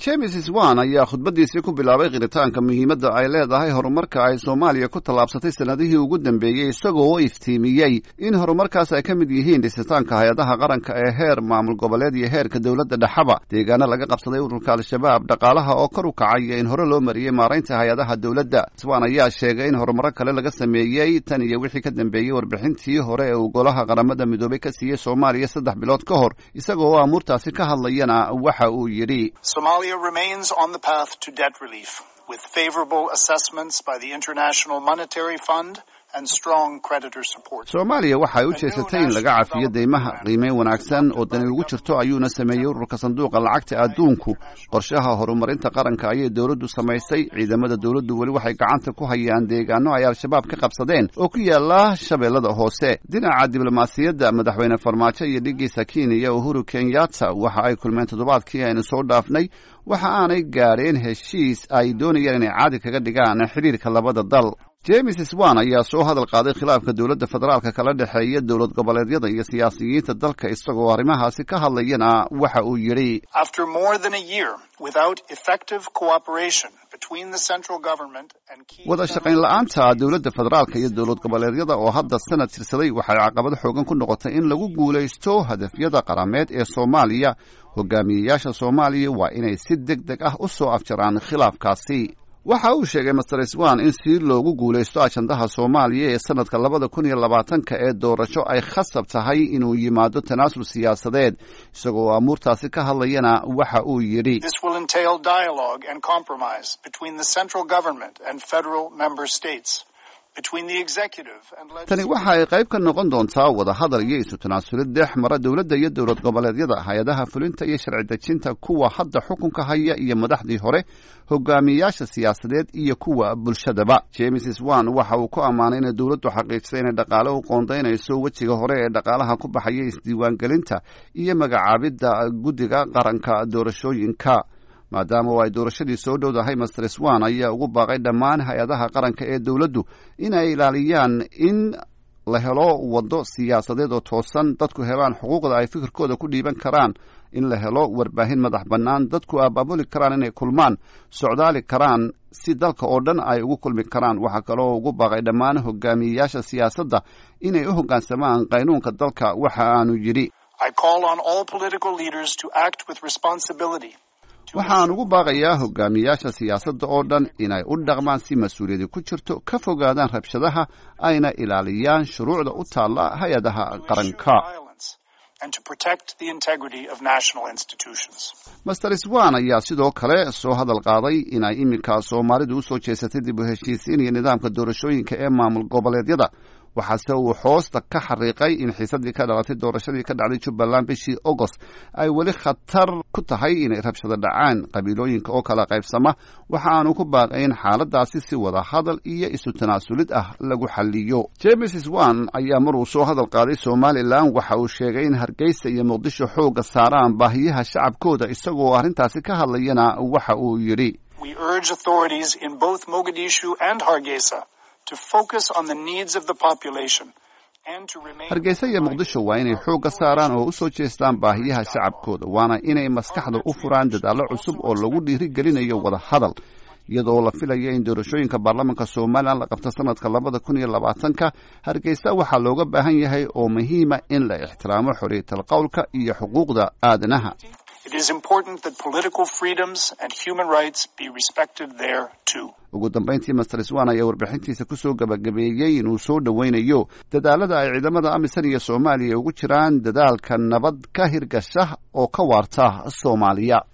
james swan ayaa khudbadiisii ku bilaabay qiritaanka muhiimadda ay leedahay horumarka ay soomaaliya ku tallaabsatay sannadihii ugu dambeeyey isagoo iftiimiyey in horumarkaas ay ka mid yihiin dhisitaanka hay-adaha qaranka ee heer maamul goboleed iyo heerka dowladda dhexaba deegaano laga qabsaday ururka al-shabaab dhaqaalaha oo kor u kacay iyo in hore loo mariyey maaraynta hay-adaha dowladda swan ayaa sheegay in horumaro kale laga sameeyey tan iyo wixii ka dambeeyey warbixintii hore ee uu golaha qaramada midoobay ka siiyey soomaaliya saddex bilood ka hor isagoo oo amuurtaasi ka hadlayana waxa uu yidhi remains on the path to debt relief with favorable assessments by the International Monetary Fund and strong creditor support. Soomaaliya waxay u jeesatay in laga cafiyo deymaha qiimeyn wanaagsan oo dani ugu jirto ayuuna sameeyey ururka sanduuqa lacagta adduunku qorshaha horumarinta qaranka ayay dowladdu samaysay ciidamada dowladdu weli waxay gacanta ku hayaan deegaano ay al-shabaab ka qabsadeen oo ku yaala shabeellada hoose dhinaca diblomaasiyadda madaxweyne farmaajo iyo dhigiisa kenya uhuru kenyatta waxa ay kulmeen toddobaadkii aynu soo dhaafnay waxa aanay gaadheen heshiis ay doonayaan inay caadi kaga dhigaan xidhiirka labada dal james swan ayaa soo hadal qaaday khilaafka dowladda federaalka kala dhexeeya dowlad goboleedyada iyo siyaasiyiinta dalka isagoo arrimahaasi ka hadlayana waxa uu yidhi wada shaqayn la-aanta dowladda federaalka iyo dowlad goboleedyada oo hadda sanad tirsaday waxay caqabad xoogan ku noqotay in lagu guulaysto hadafyada qarameed ee soomaaliya hogaamiyeyaasha soomaaliya waa inay si deg deg ah u soo afjaraan khilaafkaasi waxa uu sheegay master swan in si loogu guulaysto ajandaha soomaaliya ee sanadka labada kun iyo labaatanka ee doorasho ay khasab tahay inuu yimaado tanaasul siyaasadeed isagoo amuurtaasi ka hadlayana waxa uu yidhi tani waxa ay qayb ka noqon doontaa wadahadal iyo isu tanaasulid dhex mara dowladda iyo dowlad goboleedyada hay-adaha fulinta iyo sharci dejinta kuwa hadda xukunka haya iyo madaxdii hore hogaamiyeyaasha siyaasadeed iyo kuwa bulshadaba james swan waxa uu ku ammaanay inay dowladdu xaqiijisay inay dhaqaale u qoondaynayso wejiga hore ee dhaqaalaha ku baxaya isdiiwaangelinta iyo magacaabidda guddiga qaranka doorashooyinka maadaama oo ay doorashadii soo dhowdahay master swan ayaa ugu baaqay dhammaan hay-adaha qaranka ee dowladdu inay ilaaliyaan in la helo waddo siyaasadeed oo toosan dadku helaan xuquuqda ay fikirkooda ku dhiiban karaan in la helo warbaahin madax bannaan dadku abaabuli karaan inay kulmaan socdaali karaan si dalka oo dhan ay ugu kulmi karaan waxaa kaloo ugu baaqay dhammaan hogaamiyeyaasha siyaasadda inay u hoggaansamaan qaynuunka dalka waxa aanu yidhi waxaan ugu baaqayaa hogaamiyaasha siyaasadda oo dhan inay u dhaqmaan si mas-uuliyadi ku jirto ka fogaadaan rabshadaha ayna ilaaliyaan shuruucda u taalla hay-adaha qaranka master swan ayaa sidoo kale soo hadal qaaday inay iminka soomaalidu usoo jeesatay dib u heshiisiin iyo nidaamka doorashooyinka ee maamul goboleedyada waxaase uu hoosta ka xariiqay in xiisadii ka dhalatay doorashadii ka dhacday jubbaland bishii agost ay weli khatar ku tahay inay rabshado dhacaan qabiilooyinka oo kala qaybsama waxa aanu ku baaqay in xaaladaasi si wada hadal iyo isu tanaasulid ah lagu xaliyo james swan ayaa maruu soo hadal qaaday somalilan waxa uu sheegay in hargeysa iyo muqdisho xooga saaraan baahiyaha shacabkooda isagoo arrintaasi ka hadlayana waxa uu yidhi hargeysa iyo muqdisho waa inay xoogga saaraan oo u soo jeestaan baahiyaha shacabkooda waana inay maskaxda u furaan dadaallo cusub oo lagu dhiirigelinayo wada hadal iyadoo la filaya in doorashooyinka baarlamaanka somalilan la qabto sanadka labada kun iyo labaatanka hargeysa waxaa looga baahan yahay oo muhiima in la ixtiraamo xorriyatal qowlka iyo xuquuqda aadanaha ugu dambayntii master swan ayaa warbixintiisa kusoo gabagabeeyey inuu soo dhoweynayo dadaalada ay ciidamada amisan iyo soomaaliya ugu jiraan dadaalka nabad ka hirgasha oo ka waarta soomaaliya